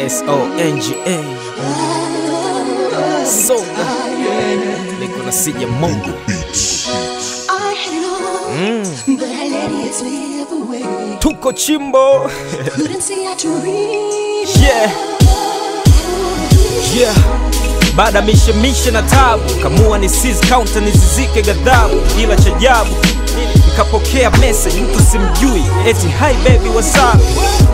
S-O-N-G-A Songa niko na sija Mungu I had it all, but I let it slip away. tuko chimbo Couldn't see how to read. yeah. Yeah. Baada mishemishe na tabu kamua ni seize counter nizizike ghadhabu, ila cha ajabu nikapokea message mtu simjui, eti hi baby what's up.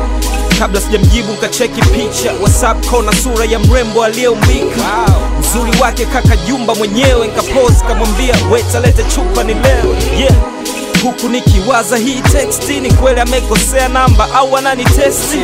Kabla sijamjibu kacheki picha WhatsApp kona sura ya mrembo aliyeumbika uzuri wake kaka Jumba mwenyewe, nkapose kamwambia weta lete chupa ni leo yeah. Huku nikiwaza hii teksti ni kweli amekosea namba au ananitesti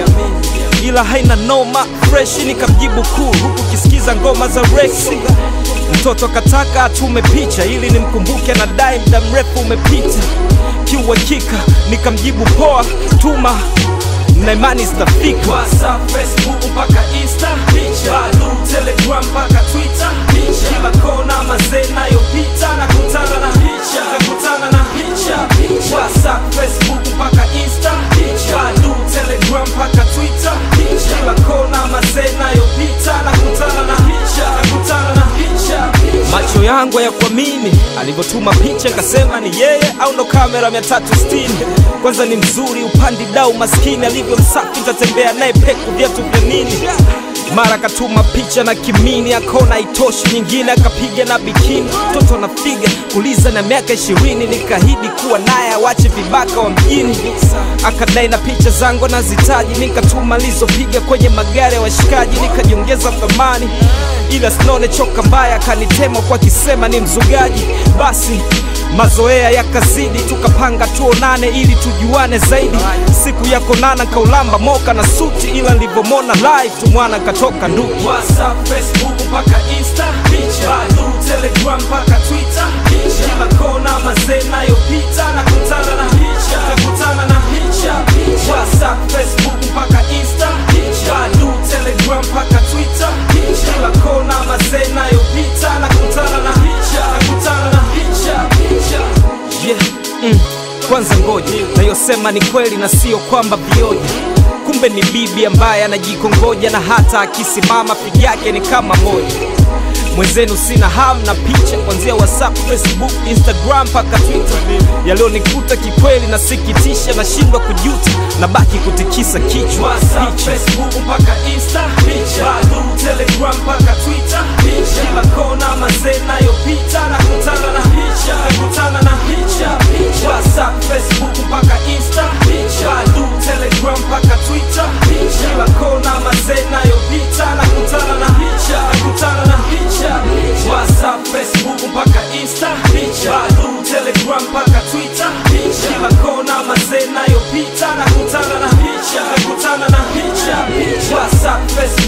ila haina noma fresh nikamjibu cool huku kisikiza ngoma za Rexy mtoto kataka atume picha ili nimkumbuke na dai muda mrefu umepita kiuhakika nikamjibu poa tuma na imani zitafika WhatsApp, Facebook mpaka Insta picha Badu, Telegram mpaka Twitter picha kila kona mazee nayopita nakutana na picha nakutana na picha WhatsApp, Facebook mpaka Insta picha Badu, Telegram mpaka Twitter picha kila kona mazee nayopita nakutana na picha nakutana na picha macho yangu ya kuamini alivyotuma picha nkasema ni yeye au ndo kamera 360 kwanza ni mzuri upandi dau maskini alivyo msafi tatembea naye peku viatu vya nini mara akatuma picha na kimini akona itoshi nyingine akapiga na bikini mtoto anafiga kuliza na miaka ishirini nikahidi kuwa naye awache vibaka wa mjini akadai na picha zangu nazitaji nikatuma lizopiga kwenye magari ya washikaji nikajiongeza thamani ila sinone choka mbaya akanitema kwa kisema ni mzugaji basi mazoea yakazidi tukapanga tuonane ili tujuane zaidi siku ya konana kaulamba moka na suti ila nilivyomona live tumwana katoka nduki WhatsApp, Facebook mpaka Insta picha Badu, Telegram mpaka Twitter picha kila kona mazee nayopita nakutana na picha nakutana na picha WhatsApp, Facebook mpaka Insta picha Badu, Telegram mpaka Twitter picha kila kona mazee nayopita nakutana na picha nakutana na picha picha yeah. mm. Kwanza ngoja nayosema ni kweli na sio kwamba vioja kumbe ni bibi ambaye anajikongoja na hata akisimama pigi yake ni kama moja mwenzenu sina ham na picha kuanzia whatsapp facebook instagram mpaka twitter yaliyonikuta kikweli nasikitisha nashindwa kujuta na baki kutikisa kichwa WhatsApp, facebook mpaka insta picha Badu, telegram mpaka twitter picha kila kona mazee nayopita nakutana na picha nakutana na picha whatsapp facebook mpaka insta picha Badu, telegram mpaka twitter picha kila kona mazee nayopita nakutana na picha nakutana na picha whatsapp facebook mpaka insta picha Badu, telegram mpaka twitter picha kila kona mazee nayopita nakutana na picha nakutana na picha whatsapp facebook